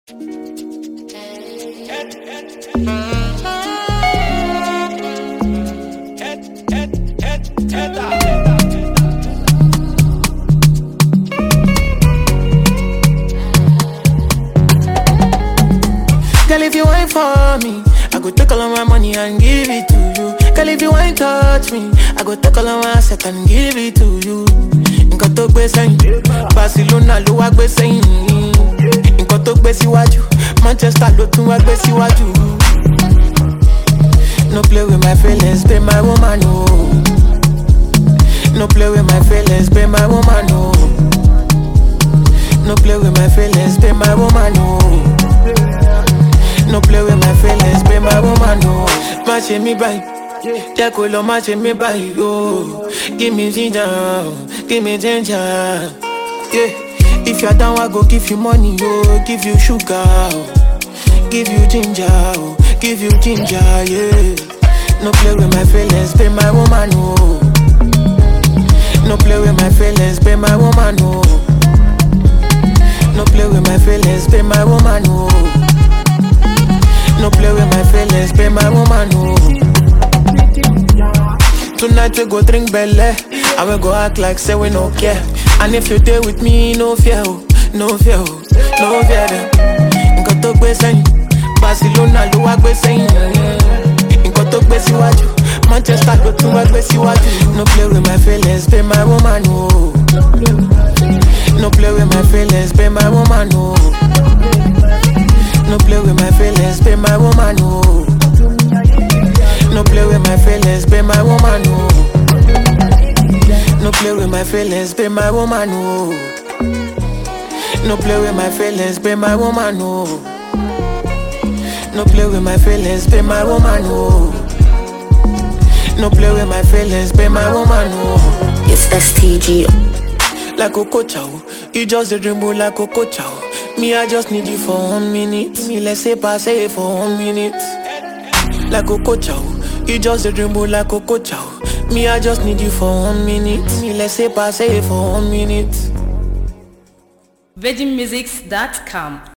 Girl, if you ain't for me, I go take all of my money and give it to you. Girl, if you ain't touch me, I go take all of my asset and give it to you. Nǹkan tó gbé sẹ́yìn, Barcelona ló wá gbé sẹ́yìn. Nǹkan tó gbé síwájú, Manchester ló tún wá gbé síwájú. No play with my feelings, be my woman, no. No play with my feelings, be my woman, no. No play with my feelings, be my woman, no. No play with my feelings, be my woman, no. Má ṣe mí báyìí, jẹ́ kó lọ má ṣe mí báyìí, oh. Give me ginger, give me ginger. Yeah. If you're down, I go give you money, oh. Give you sugar, oh. Give you ginger, oh. Give you ginger, yeah. No play with my feelings, be my woman, oh. No play with my feelings, be my woman, oh. No play with my feelings, be my woman, oh. No play with my feelings, be my woman, oh. Tonight we go drink belle, and we go act like say we no care. And if you there with me, no fear, oh, no fear, oh, no fear them. Nǹkan tó gbé sẹ́yìn, Barcelona ló wá gbé sẹ́yìn. Nǹkan tó gbé síwájú, Manchester ló tún wá gbé síwájú. No play with my feelings, be my woman, oh. No play with my feelings, be my woman, oh. No play with my feelings, be my woman, oh. No play with my feelings, be my woman, oh. No play with my feelings, be my woman, oh. No play with my feelings, be my woman, oh. No play with my feelings, be my woman, oh. No play with my feelings, be my woman, oh. It's STG. like Coco Chow. You just a dream boy like Coco Chow. Me, I just need you for one minute. Me, let's say pass it for one minute. Like Coco Chow. You just a dream boy like Coco Chow. Me, I just need you for one minute. Me, let's say pass it for one minute. VeggieMusics.com